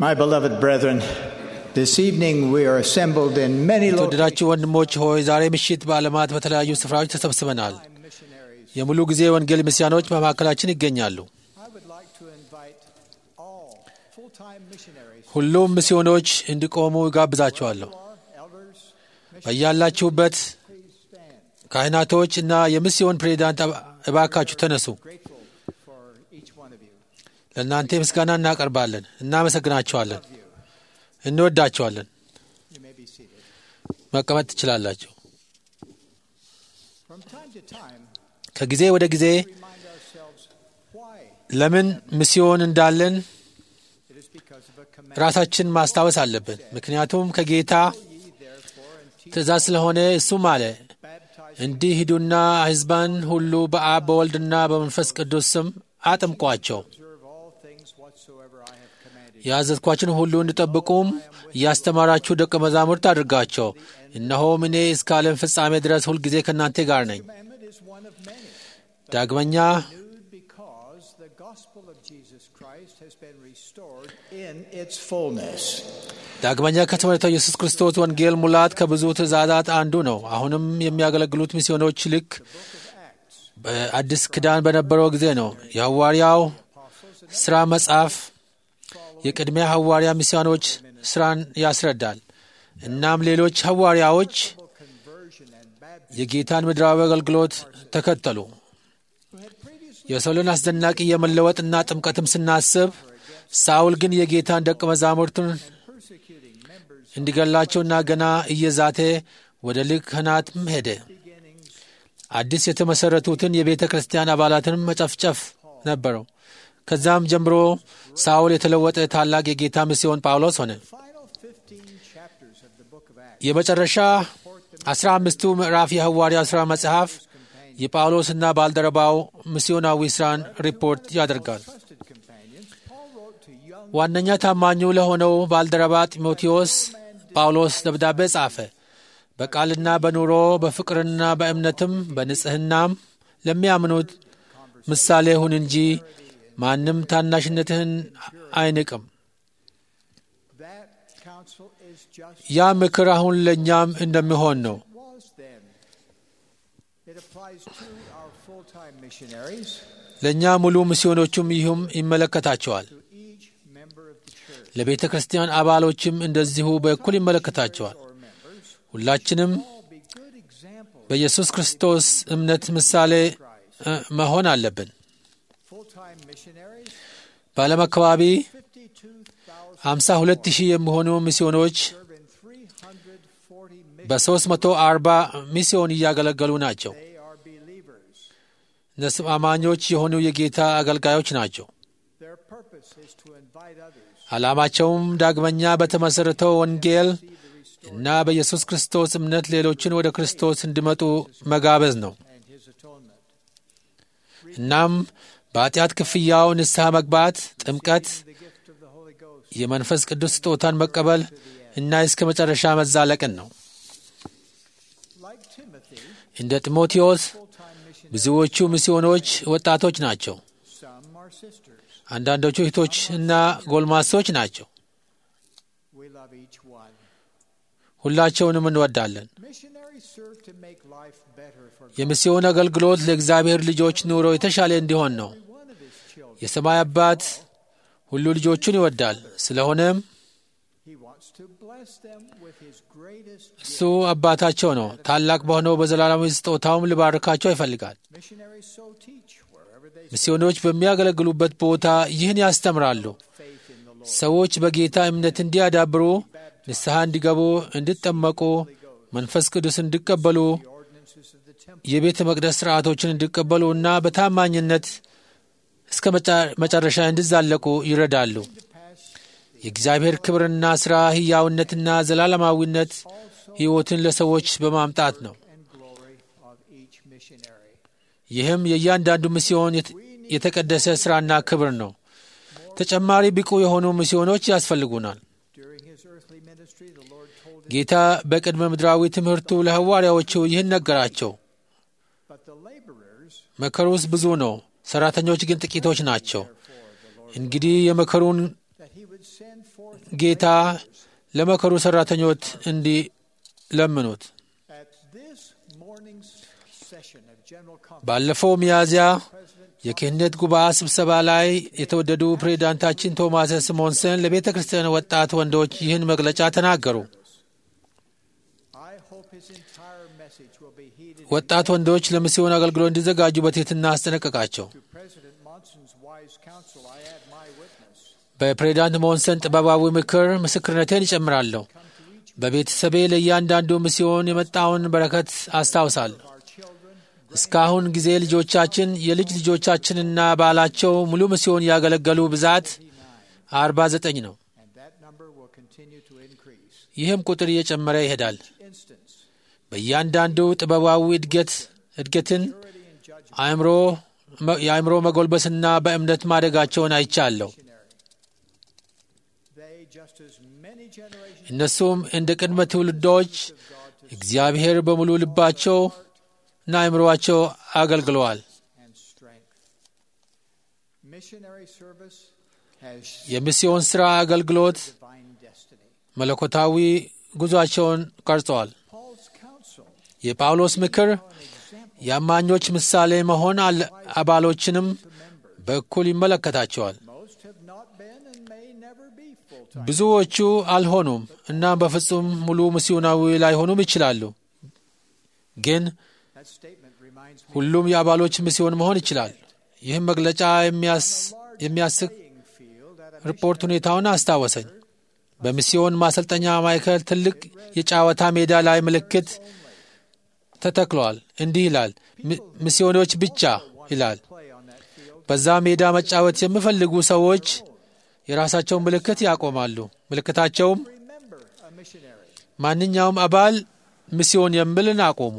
My beloved brethren, this evening we are assembled in many locations. የተወደዳችሁ ወንድሞች ሆይ ዛሬ ምሽት በዓለማት በተለያዩ ስፍራዎች ተሰብስበናል። የሙሉ ጊዜ ወንጌል ሚስያኖች በመካከላችን ይገኛሉ። I would like to invite all full-time missionaries, ሁሉም ሚስዮኖች እንዲቆሙ ይጋብዛቸዋለሁ። elders, በያላችሁበት please stand. ካህናቶች እና የሚስዮን ፕሬዚዳንት እባካችሁ ተነሱ። Grateful for each one of you. ለእናንተ ምስጋና እናቀርባለን፣ እናመሰግናቸዋለን፣ እንወዳቸዋለን። You may be seated. መቀመጥ ትችላላችሁ። From time to time, ከጊዜ ወደ ጊዜ remind ourselves why ለምን ሚስዮን እንዳለን it is because of a command. ራሳችን ማስታወስ አለብን። ምክንያቱም ከጌታ Ye therefore and teach, ትእዛዝ ስለሆነ እሱም አለ baptize እንዲህ ሂዱና ሕዝባን ሁሉ በአብ በወልድና በመንፈስ ቅዱስ ስም አጥምቋቸው observe all things whatsoever I have commanded you. ያዘዝኳችን ሁሉ እንዲጠብቁም እያስተማራችሁ ደቀ መዛሙርት አድርጋቸው። እነሆም እኔ እስከ ዓለም ፍጻሜ ድረስ ሁልጊዜ ከእናንተ ጋር ነኝ። Commandment is one of many. ዳግመኛ renewed because the gospel of Jesus Christ has been restored in its fullness. ዳግመኛ ከተመረተው ኢየሱስ ክርስቶስ ወንጌል ሙላት ከብዙ ትእዛዛት አንዱ ነው። አሁንም የሚያገለግሉት ሚስዮኖች ልክ በአዲስ ኪዳን በነበረው ጊዜ ነው። የሐዋርያው ሥራ መጽሐፍ የቅድሚያ ሐዋርያ ሚስዮኖች ሥራን ያስረዳል። እናም ሌሎች ሐዋርያዎች Conversion and baptism የጌታን ምድራዊ አገልግሎት ተከተሉ። የሰውን አስደናቂ የመለወጥና ጥምቀትም ስናስብ ሳውል ግን የጌታን ደቀ መዛሙርቱን persecuting members እንዲገላቸውና ገና እየዛተ ወደ ሊቀ ካህናትም ሄደ። beginnings አዲስ የተመሠረቱትን የቤተ ክርስቲያን አባላትንም መጨፍጨፍ ነበረው። ከዛም ጀምሮ ሳውል የተለወጠ ታላቅ የጌታ ሚስዮን ጳውሎስ ሆነ። final 15 chapters of the book of Acts የመጨረሻ አስራ አምስቱ ምዕራፍ የሐዋርያ ሥራ መጽሐፍ የጳውሎስና ባልደረባው ሚስዮናዊ ሥራን ሪፖርት ያደርጋል። trusted companions Paul wrote to young ዋነኛ ታማኙ ለሆነው ባልደረባ ጢሞቴዎስ ጳውሎስ ደብዳቤ ጻፈ። በቃልና በኑሮ በፍቅርና በእምነትም በንጽሕናም ለሚያምኑት ምሳሌ ሁን እንጂ ማንም ታናሽነትህን አይንቅም። that counsel is just ያ ምክር አሁን ለእኛም እንደሚሆን ነው። was then it applies to our full-time missionaries ለእኛ ሙሉ ሚስዮኖቹም ይህም ይመለከታቸዋል። to each member of the church ለቤተ ክርስቲያን አባሎችም እንደዚሁ በእኩል ይመለከታቸዋል። or members ሁላችንም all be good examples በኢየሱስ ክርስቶስ እምነት ምሳሌ እ፣ መሆን አለብን። full-time missionaries በዓለም አካባቢ 52,000 ሃምሳ ሁለት ሺህ የሚሆኑ ሚስዮኖች serve in 340 missions በሦስት መቶ አርባ ሚስዮን እያገለገሉ ናቸው። they are believers እነሱም አማኞች የሆኑ የጌታ አገልጋዮች ናቸው። their purpose is to invite others ዓላማቸውም ዳግመኛ በተመሠረተው ወንጌል እና በኢየሱስ ክርስቶስ እምነት ሌሎችን ወደ ክርስቶስ እንዲመጡ መጋበዝ ነው። and his atonement እናም በኃጢአት ክፍያው ንስሐ መግባት፣ ጥምቀት፣ the gift of the Holy Ghost የመንፈስ ቅዱስ ስጦታን መቀበል እና እስከ መጨረሻ መዛለቅን ነው። like Timothy እንደ ጢሞቴዎስ full-time missionaries ብዙዎቹ ሚስዮኖች ወጣቶች ናቸው። some are sisters አንዳንዶቹ እህቶች እና ጎልማሶች ናቸው። we love each one ሁላቸውንም እንወዳለን። missionaries serve to make life better for የሚስዮን አገልግሎት ለእግዚአብሔር ልጆች ኑሮ የተሻለ እንዲሆን ነው። every one of his children የሰማይ አባት ሁሉ ልጆቹን ይወዳል። ስለሆነም he wants to bless them with his greatest እሱ አባታቸው ነው። ታላቅ በሆነው በዘላለማዊ ስጦታውም ሊባርካቸው ይፈልጋል። missionaries so teach wherever they ሚስዮኖች በሚያገለግሉበት ቦታ ይህን ያስተምራሉ። faith in the Lord ሰዎች በጌታ እምነት እንዲያዳብሩ፣ ንስሐ እንዲገቡ፣ እንዲጠመቁ፣ መንፈስ ቅዱስ እንዲቀበሉ፣ the ordinances of the temple የቤተ መቅደስ ሥርዓቶችን እንዲቀበሉ እና በታማኝነት እስከ መጫ- መጨረሻ እንዲዛለቁ ይረዳሉ። to pass የእግዚአብሔር ክብርና ሥራ ሕያውነትና ዘላለማዊነት ሕይወትን ለሰዎች በማምጣት ነው። and glory of each missionary ይህም የእያንዳንዱ ሚስዮን የት- የተቀደሰ ሥራና ክብር ነው። ተጨማሪ ብቁ የሆኑ ሚስዮኖች ያስፈልጉናል። during his earthly ministry the Lord told him ጌታ በቅድመ ምድራዊ ትምህርቱ ለሐዋርያዎቹ ይህን ነገራቸው። but the laborers መከሩስ ብዙ ነው፣ ሠራተኞች ግን ጥቂቶች ናቸው። እንግዲህ የመከሩን that he would would send forth ጌታ ለመከሩ ሠራተኞች እንዲለምኑት at this morning's session of General Conference. ባለፈው ሚያዝያ President የክህነት ጉባኤ ስብሰባ ላይ የተወደዱ ፕሬዚዳንታችን ቶማስ ስሞንሰን ለቤተ ክርስቲያን ወጣት ወንዶች ይህን መግለጫ ተናገሩ። I hope his entire message will be heeded. ወጣት ወንዶች ለሚስዮን አገልግሎት እንዲዘጋጁ በትሕትና አስጠነቀቃቸው። To President Monson's wise counsel, I add my witness. በፕሬዚዳንት ሞንሰን ጥበባዊ ምክር ምስክርነቴን ይጨምራለሁ። በቤተሰቤ ለእያንዳንዱ ሚስዮን የመጣውን በረከት አስታውሳለሁ። Our children, እስካሁን ጊዜ ልጆቻችን፣ የልጅ ልጆቻችንና ባላቸው ሙሉ ሚስዮን ያገለገሉ ብዛት አርባ ዘጠኝ ነው። and that number will continue to increase. ይህም ቁጥር እየጨመረ ይሄዳል። Instance, በእያንዳንዱ ጥበባዊ እድገት እድገትን purity and judgment. አእምሮ የአእምሮ መጎልበስና በእምነት ማደጋቸውን አይቻለሁ። They, just as many generations እነሱም እንደ ቅድመ ትውልዶች እግዚአብሔር በሙሉ ልባቸው እና አእምሮአቸው አገልግለዋል። and strength. Missionary service has የሚስዮን ሥራ አገልግሎት divine destiny. መለኮታዊ ጉዞአቸውን ቀርጸዋል። Paul's counsel, የጳውሎስ ምክር an example የአማኞች ምሳሌ መሆን አለ- አባሎችንም to members. በእኩል ይመለከታቸዋል። Most have not been and may never be full-time. ብዙዎቹ አልሆኑም እናም በፍጹም ሙሉ ሚስዮናዊ ላይሆኑም ይችላሉ። ግን That statement reminds me ሁሉም የአባሎች ሚስዮን መሆን ይችላል። ይህም መግለጫ የሚያስ- የሚያስቅ playing field at a ሪፖርት ሁኔታውን አስታወሰኝ። በሚስዮን ማሰልጠኛ ማዕከል ትልቅ የጨዋታ ሜዳ ላይ ምልክት ተተክሏል። እንዲህ ይላል፣ "ሚ- ሚስዮኖች ብቻ ይላል። play on that field. በዛ ሜዳ መጫወት የሚፈልጉ ሰዎች የራሳቸውን ምልክት ያቆማሉ። ምልክታቸውም Remember a missionary. ማንኛውም አባል ሚስዮን የሚልን አቆሙ።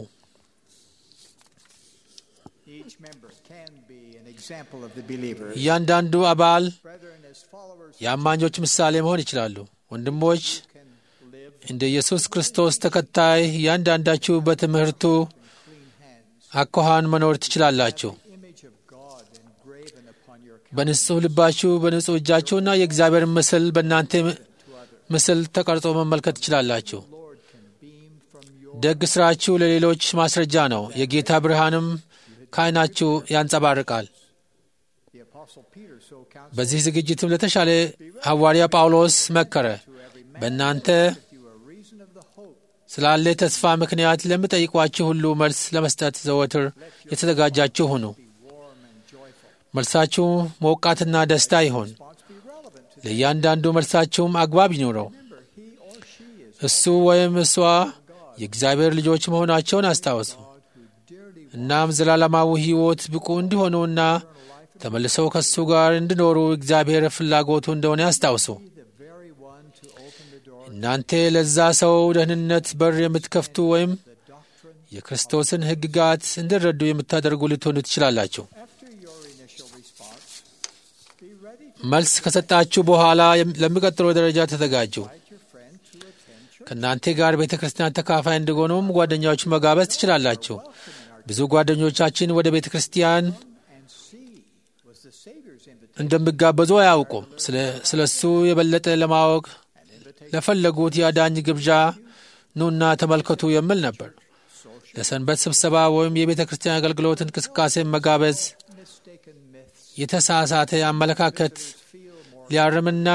Each member can be an example of the believer. እያንዳንዱ አባል Brethren, as followers የአማኞች ምሳሌ መሆን ይችላሉ። ወንድሞች can live እንደ ኢየሱስ ክርስቶስ ተከታይ እያንዳንዳችሁ በትምህርቱ clean hands. አኳኋን መኖር ትችላላችሁ። Image of God engraven upon your በንጹሕ ልባችሁ በንጹሕ እጃችሁና የእግዚአብሔር ምስል በእናንተ ምስል ተቀርጾ መመልከት ትችላላችሁ። Lord can beam from your ደግ ሥራችሁ ለሌሎች ማስረጃ ነው። የጌታ ብርሃንም ከዓይናችሁ ያንጸባርቃል። the apostle Peter so counseled በዚህ ዝግጅትም ለተሻለ ሐዋርያ ጳውሎስ መከረ። to every man በእናንተ with you a reason of the hope ስላለ ተስፋ ምክንያት ለሚጠይቋችሁ ሁሉ መልስ ለመስጠት ዘወትር የተዘጋጃችሁ ሁኑ። be warm and joyful. መልሳችሁ ሞቃትና ደስታ ይሁን። Response be relevant to ለእያንዳንዱ መልሳችሁም አግባብ ይኑረው። remember he or she is እሱ ወይም እሷ የእግዚአብሔር ልጆች መሆናቸውን አስታውሱ። God who dearly እናም ዘላለማዊ ሕይወት ብቁ እንዲሆኑና ተመልሰው ከእሱ ጋር እንዲኖሩ እግዚአብሔር ፍላጎቱ እንደሆነ ያስታውሱ። be the very one to open the door እናንተ ለዛ ሰው ደህንነት በር የምትከፍቱ ወይም the doctrine የክርስቶስን ሕግጋት እንዲረዱ የምታደርጉ ልትሆኑ ትችላላችሁ። after your initial response be ready to መልስ ከሰጣችሁ በኋላ የም- ለሚቀጥለው ደረጃ ተዘጋጁ። invite your friend to attend church ከእናንተ ጋር ቤተ ክርስቲያን ተካፋይ እንዲሆኑም ጓደኛዎች መጋበዝ ትችላላችሁ። ብዙ ጓደኞቻችን ወደ ቤተ ክርስቲያን and see was the Savior's invitation እንደሚጋበዙ አያውቁም። ስለ- ስለ እሱ የበለጠ ለማወቅ ለፈለጉት የአዳኝ ግብዣ ኑና ተመልከቱ የሚል ነበር። ለሰንበት ስብሰባ ወይም የቤተ ክርስቲያን አገልግሎት እንቅስቃሴ መጋበዝ mistaken myths የተሳሳተ አመለካከት feel more ሊያርምና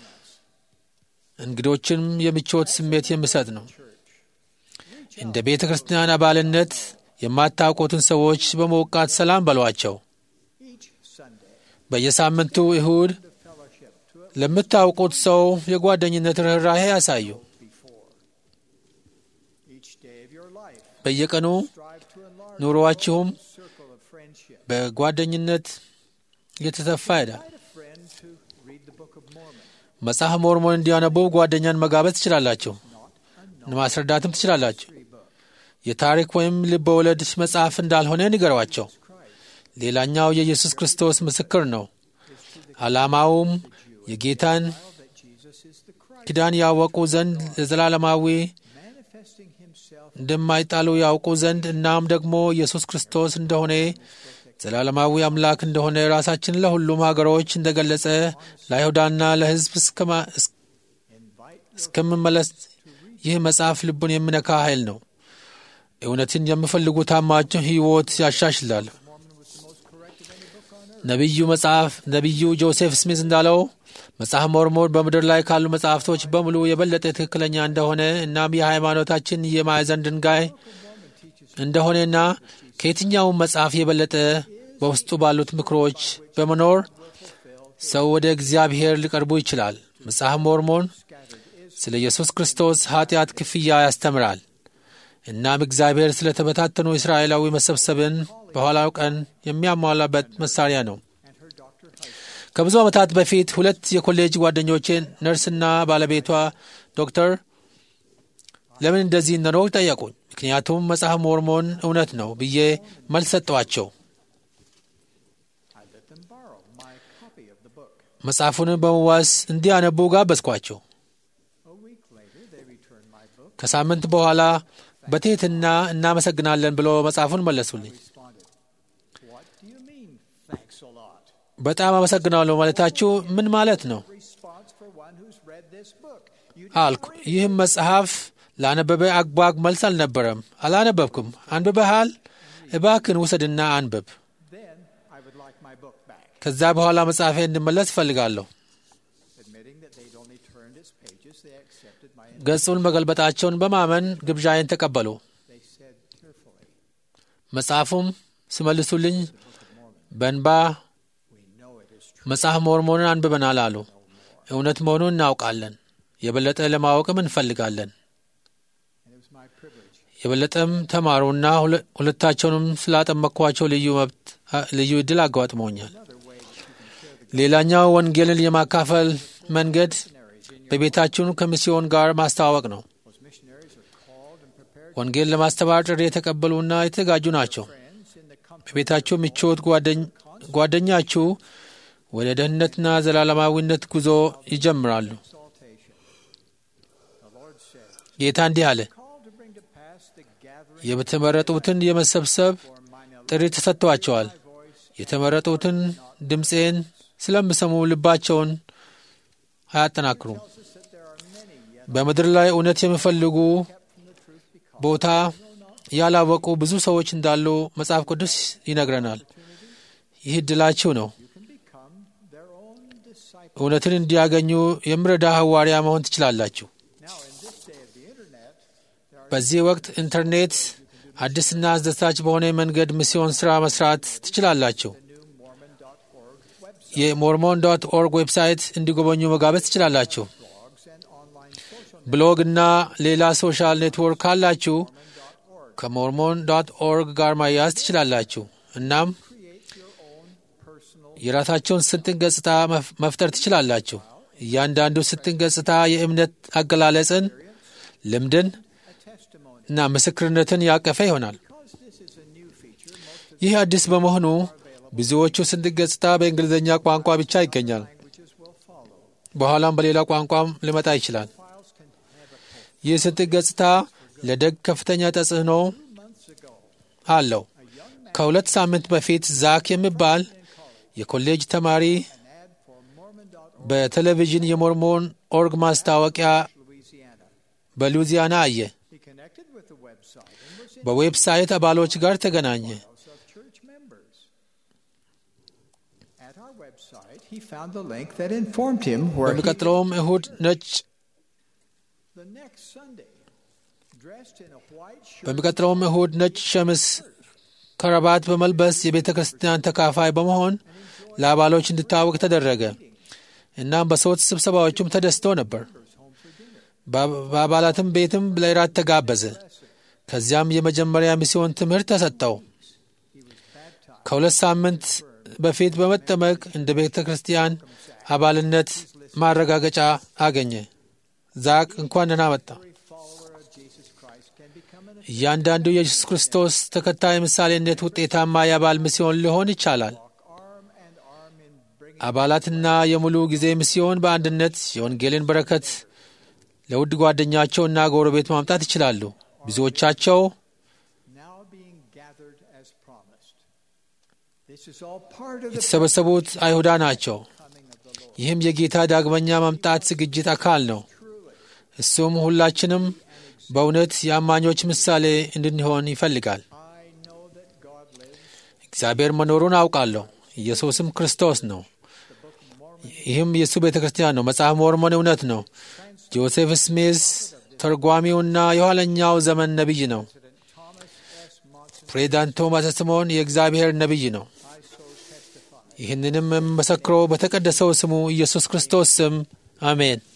እንግዶችንም የምቾት ስሜት የሚሰጥ ነው። እንደ ቤተ ክርስቲያን አባልነት የማታውቁትን ሰዎች በመውቃት ሰላም በሏቸው። each Sunday በየሳምንቱ እሁድ to fellowship to it ለምታውቁት ሰው የጓደኝነት ርኅራሄ ያሳዩ። before each day of your life በየቀኑ strive to enlarge ኑሮአችሁም the circle of friendship በጓደኝነት እየተሰፋ ይሄዳል። invite a friend to read the Book of Mormon መጽሐፍ ሞርሞን እንዲያነቡ ጓደኛን መጋበዝ ትችላላችሁ። ማስረዳትም ትችላላችሁ። free book የታሪክ ወይም ልብ ወለድ መጽሐፍ እንዳልሆነ ንገሯቸው። Christ ሌላኛው የኢየሱስ ክርስቶስ ምስክር ነው። ዓላማውም የጌታን that Jesus is the Christ ኪዳን ያወቁ ዘንድ ለዘላለማዊ manifesting himself እንደማይጣሉ ያውቁ ዘንድ እናም ደግሞ ኢየሱስ ክርስቶስ እንደሆነ ዘላለማዊ አምላክ እንደሆነ ራሳችን ለሁሉም ሀገሮች እንደገለጸ ለአይሁዳና ለሕዝብ እስከምመለስ ይህ መጽሐፍ ልቡን የሚነካ ኃይል ነው። እውነትን የሚፈልጉ ታማቸው ሕይወት ያሻሽላል። ነቢዩ መጽሐፍ ነቢዩ ጆሴፍ ስሚዝ እንዳለው መጽሐፍ ሞርሞን በምድር ላይ ካሉ መጽሐፍቶች በሙሉ የበለጠ ትክክለኛ እንደሆነ እናም የሃይማኖታችን የማዕዘን ድንጋይ እንደሆነና ከየትኛውም መጽሐፍ የበለጠ በውስጡ ባሉት ምክሮች በመኖር ሰው ወደ እግዚአብሔር ሊቀርቡ ይችላል። መጽሐፍ ሞርሞን ስለ ኢየሱስ ክርስቶስ ኃጢአት ክፍያ ያስተምራል። እናም እግዚአብሔር ስለ ተበታተኑ እስራኤላዊ መሰብሰብን በኋላው ቀን የሚያሟላበት መሳሪያ ነው። ከብዙ ዓመታት በፊት ሁለት የኮሌጅ ጓደኞቼ ነርስና ባለቤቷ ዶክተር ለምን እንደዚህ እንደኖር ጠየቁኝ። ምክንያቱም መጽሐፍ ሞርሞን እውነት ነው ብዬ መልስ ሰጠኋቸው። መጽሐፉን በመዋስ እንዲያነቡ ጋበዝኳቸው። ከሳምንት በኋላ በትሕትና እናመሰግናለን ብሎ መጽሐፉን መለሱልኝ። በጣም አመሰግናለሁ ማለታችሁ ምን ማለት ነው አልኩ። ይህም መጽሐፍ ላነበበ አግባግ መልስ አልነበረም። አላነበብኩም። አንብበሃል? እባክን ውሰድና አንብብ። ከዛ በኋላ መጽሐፌ እንድመለስ እፈልጋለሁ። ገጹን መገልበጣቸውን በማመን ግብዣዬን ተቀበሉ። መጽሐፉም ሲመልሱልኝ በእንባ መጽሐፍ ሞርሞንን አንብበናል አሉ። እውነት መሆኑን እናውቃለን። የበለጠ ለማወቅም እንፈልጋለን። የበለጠም ተማሩና ሁለታቸውንም ስላጠመቅኳቸው ልዩ መብት ልዩ ዕድል አጋጥሞኛል። ሌላኛው ወንጌልን የማካፈል መንገድ በቤታችን ከሚስዮን ጋር ማስተዋወቅ ነው። ወንጌል ለማስተማር ጥሪ የተቀበሉና የተዘጋጁ ናቸው። በቤታችሁ ምቾት ጓደኛችሁ ወደ ደህንነትና ዘላለማዊነት ጉዞ ይጀምራሉ። ጌታ እንዲህ አለ፣ የተመረጡትን የመሰብሰብ ጥሪ ተሰጥቷቸዋል። የተመረጡትን ድምፄን ስለሚሰሙ ልባቸውን አያጠናክሩም። በምድር ላይ እውነት የሚፈልጉ ቦታ ያላወቁ ብዙ ሰዎች እንዳሉ መጽሐፍ ቅዱስ ይነግረናል። ይህ ዕድላችሁ ነው። እውነትን እንዲያገኙ የሚረዳ ሐዋርያ መሆን ትችላላችሁ። በዚህ ወቅት ኢንተርኔት አዲስና አስደሳች በሆነ መንገድ ሚስዮን ሥራ መስራት ትችላላችሁ። የሞርሞን ዶት ኦርግ ዌብሳይት እንዲጎበኙ መጋበዝ ትችላላችሁ። ብሎግ እና ሌላ ሶሻል ኔትወርክ ካላችሁ ከሞርሞን ዶት ኦርግ ጋር ማያያዝ ትችላላችሁ። እናም የራሳቸውን ስንጥን ገጽታ መፍጠር ትችላላችሁ። እያንዳንዱ ስንጥን ገጽታ የእምነት አገላለጽን፣ ልምድን እና ምስክርነትን ያቀፈ ይሆናል። ይህ አዲስ በመሆኑ ብዙዎቹ ስንጥቅ ገጽታ በእንግሊዝኛ ቋንቋ ብቻ ይገኛል። በኋላም በሌላ ቋንቋም ሊመጣ ይችላል። ይህ ስንጥቅ ገጽታ ለደግ ከፍተኛ ተጽዕኖ አለው። ከሁለት ሳምንት በፊት ዛክ የሚባል የኮሌጅ ተማሪ በቴሌቪዥን የሞርሞን ኦርግ ማስታወቂያ በሉዚያና አየ። በዌብሳይት አባሎች ጋር ተገናኘ። በሚቀጥለውም እሁድ ነጭ በሚቀጥለውም እሁድ ነጭ ሸምስ ከረባት በመልበስ የቤተ ክርስቲያን ተካፋይ በመሆን ለአባሎች እንዲታወቅ ተደረገ። እናም በሰዎች ስብሰባዎቹም ተደስቶ ነበር። በአባላትም ቤትም ለእራት ተጋበዘ። ከዚያም የመጀመሪያ ሚስዮን ትምህርት ተሰጠው። ከሁለት ሳምንት በፊት በመጠመቅ እንደ ቤተ ክርስቲያን አባልነት ማረጋገጫ አገኘ። ዛቅ እንኳን ደህና መጣ። እያንዳንዱ የኢየሱስ ክርስቶስ ተከታይ ምሳሌነት ውጤታማ የአባል ሚስዮን ሊሆን ይቻላል። አባላትና የሙሉ ጊዜ ሚስዮን በአንድነት የወንጌልን በረከት ለውድ ጓደኛቸውና ጎረቤት ማምጣት ይችላሉ። ብዙዎቻቸው This is all part of the የተሰበሰቡት አይሁዳ ናቸው። ይህም የጌታ ዳግመኛ መምጣት ዝግጅት አካል ነው። እሱም ሁላችንም በእውነት የአማኞች ምሳሌ እንድንሆን ይፈልጋል። I know that God lives. እግዚአብሔር መኖሩን አውቃለሁ። ኢየሱስም ክርስቶስ ነው። ይህም የእሱ ቤተ ክርስቲያን ነው። መጽሐፍ ሞርሞን እውነት ነው። ጆሴፍ ስሚዝ ተርጓሚውና የኋለኛው ዘመን ነቢይ ነው። ፕሬዚዳንት ቶማስ ስሞን የእግዚአብሔር ነቢይ ነው። ይህንንም የምመሰክረው በተቀደሰው ስሙ ኢየሱስ ክርስቶስ ስም አሜን።